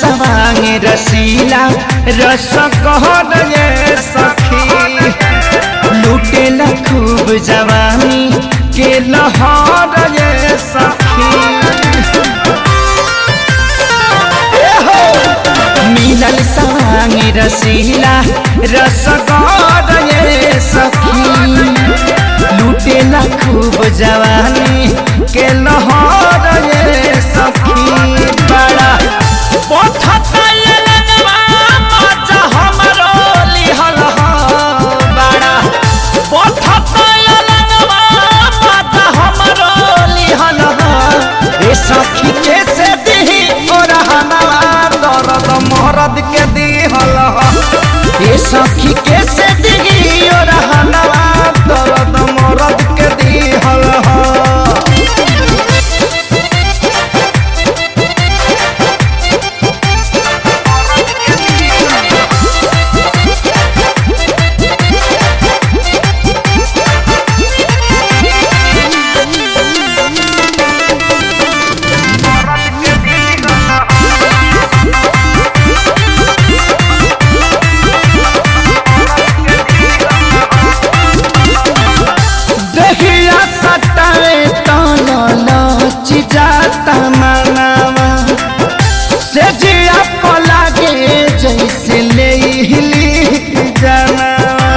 सवांग रसीला रस कहर ये सखी लूटेला खूब जवानी के लहर ये सखी मिलल सवांग रसीला रस कहर ये सखी लूटेला खूब जवानी के लहर ये सखी बड़ा पथता ये लगवा मजा हमरो लिहल ह बड़ा पथता ये लगवा मजा हमरो लिहल ह ए सखी कैसे दिही और हमारा दर्द मरद के दिहल ह ए सखी कैसे दिही और हमारा दर्द मरद के दिहल ह दहिया सटावे ताना नाच जाता मनावा से जिया पलागे जैसे ले हिली जानावा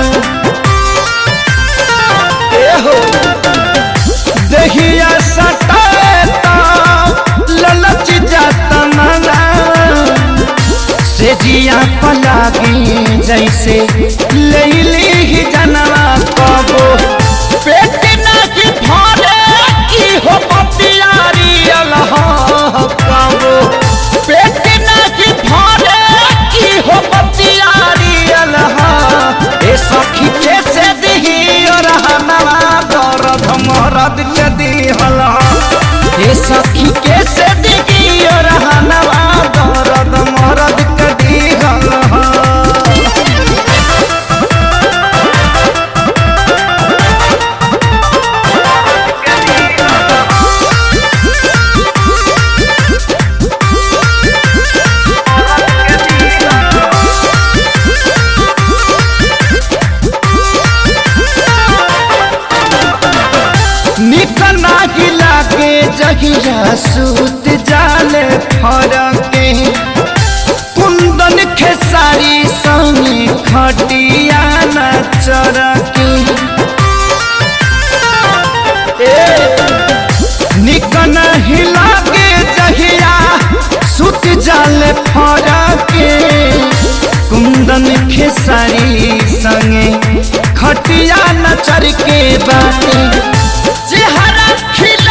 ए हो दहिया सटावे ता ललच जाता मनावा से जिया पलागे जैसे लैली ही जनवा कबो पेट नहीं भरे की हो पतियारी अलह कबो पेट नहीं भरे की हो पतियारी अलह ए सखी कैसे दिही और हनवा दर्द मरद के दिहल ए सखी कैसे दिही और हनवा दर्द मरद के दिहल निकना गिला के जहिया सूत जाले फरके कुंदन खेसारी संगे खटिया न चरके निकन हिला के जहिया सुत जाले फरके कुंदन खेसारी संगे खटिया न चरके बाटे चेहरा खिल